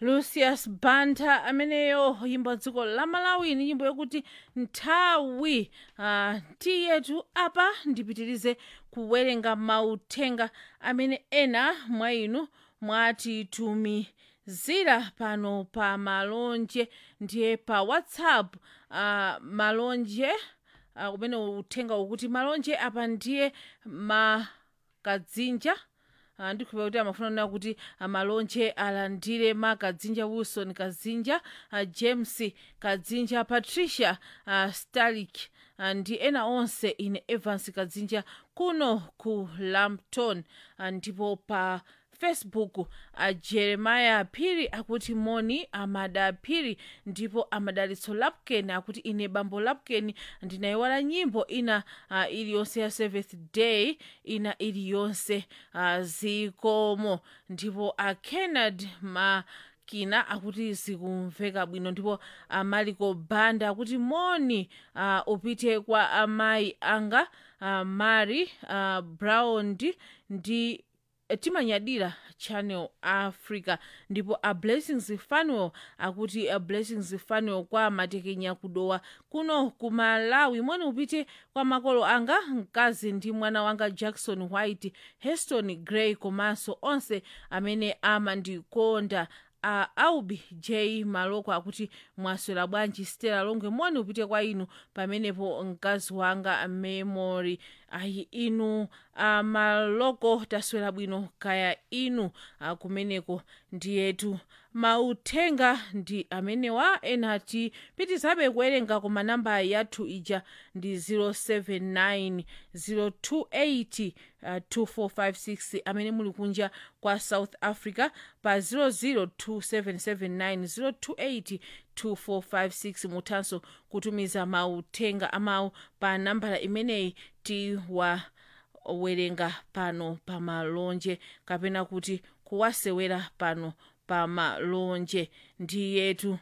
lucius banda ameneyo yimbo dziko la malawi ni nyimbo yokuti nthawi uh, tiyetu apa ndipitirize kuwerenga mauthenga amene ena mwa inu mwatitumizira pano pa malonje ndiye pa whatsapp uh, malonje uh, kumene uthenga ukuti malonje apa ndiye makadzinja Uh, ndikhulupira kuti amafuna kunena kuti uh, malonje alandire ma kadzinja wilson kadzinja uh, james kadzinja patricia uh, stalik uh, ndi ena onse ine evans kadzinja kuno ku lampton uh, ndipo pa facebook uh, jeremiah phiri akuti moni amada phiri ndipo amadalitso lapken akuti ine bambo lapken ndinayiwala nyimbo ina uh, iliyonse ya seventh day ina iliyonse uh, zikomo ndipo uh, kennard ma kina akuti zikumveka bwino ndipo amaliko banda akuti moni uh, upite kwa amayi anga uh, mary uh, brown ndi timanyadira channel africa ndipo a blessings fanuel akuti a blessings fanuel kwa matekenya kudowa kuno ku malawi moni upite kwa makolo anga mkazi ndi mwana wanga jackson white heston gray komanso onse amene amandikonda a uh, aubi j maloko akuti mwaswera bwanji stela longwe moni upite kwa inu pamenepo mkazi wanga memory ayi inu uh, maloko taswera bwino kaya inu uh, kumeneko ndiyetu mauthenga ndi amenewa ena tipitizabe kuwerenga koma namba yathu ija ndi 079 028 uh, 2456 amene muli kunja kwa south africa pa 002779028 2456 muthanso kutumiza mauthenga amawu pa nambala imeneyi tiwawerenga pano pa malonje kapena kuti kuwasewera pano pa malonje ndiyetu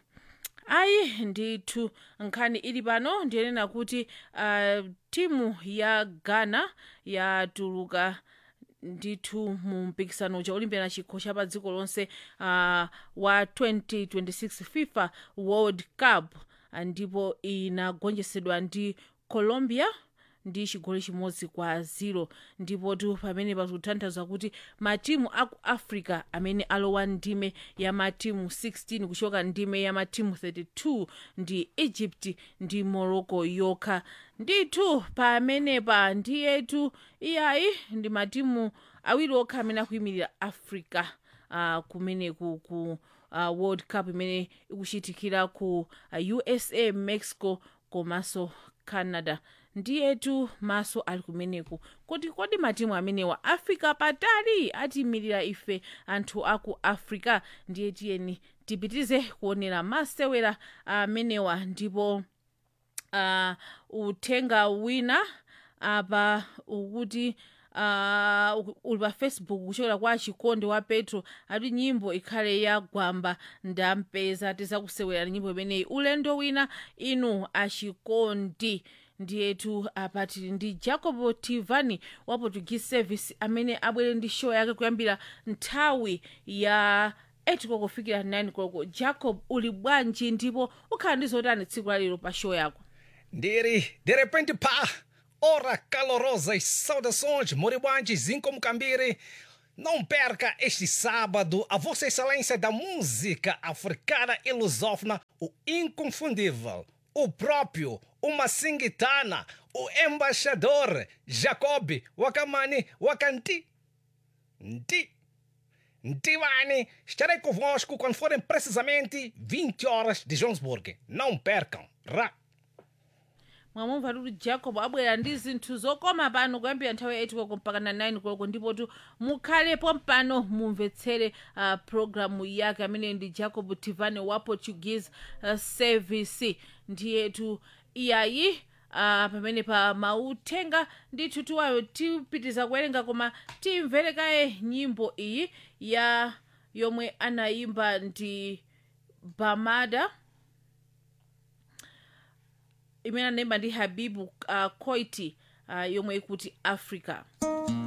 ayi ndithu nkhani ili pano ndiyenena kuti uh, timu ya ghana yatuluka ndithu mu mpikisano cha olimpia chikho cha pa dziko lonse uh, wa 2026 fifa world cup ndipo inagonjetsedwa ndi colombia ndi chigoli chimodzi kwa ziro ndipo tu pamene pakutanthauza kuti matimu aku africa amene alowa ndime ya matimu 16 kuchoka ndime ya matimu 32 ndi egypt ndi morocco yokha ndithu pamenepa ndiyetu iyayi ndi matimu awiri okha amene akuyimirira africa uh, kumeneku ku uh, world cup imene ikuchitikira ku uh, usa mexico komanso canada ndiyetu maso ali kumeneku kuti kodi matimu amenewa afika patali atiyimirira ife anthu aku africa ndiye tiyeni tipitize kuonera masewera amenewa ndipo uh, uthenga wina apa ukuti uh, uli pa facebook kuchokera kwa chikonde wa petro ati nyimbo ikhale ya gwamba ndampeza tizakusewera nyimbo imeneyi ulendo wina inu achikondi ndiyetu apa tili ndi jacob tivani wa portuguese service amene abwere ndi show yake kuyambira nthawi ya 8 koloko kufikira 9 koloko jacob uli bwanji ndipo ukhala ndi zotani tsiku lalero pa show yako Ndiri, de repente pá! Ora calorosas saudações, moribuantes Incomcambiri. Não perca este sábado a Vossa Excelência da Música Africana e Lusófona, o inconfundível, o próprio, o Massingitana, o embaixador Jacob Wakamani Wakanti. Nti. Ntivani, estarei convosco quando forem precisamente 20 horas de Johannesburg. Não percam. Ra. mwamumva kuti jacob abwera ndi zinthu zokoma pano kuyambira nthawi ya 8 koloko mpaka na 9 koloko ndipotu mukhalepo mpano mumvetsere uh, programu yake amene ndi jacob tivane wa portuguese uh, service ndiyetu iyayi uh, pamene pa mauthenga ndithu tiwayo tipitiza kuwerenga koma timvere kaye nyimbo iyi ya yomwe anayimba ndi bamada imene anayimba ndi habibu uh, koiti uh, yomwe ikuti africa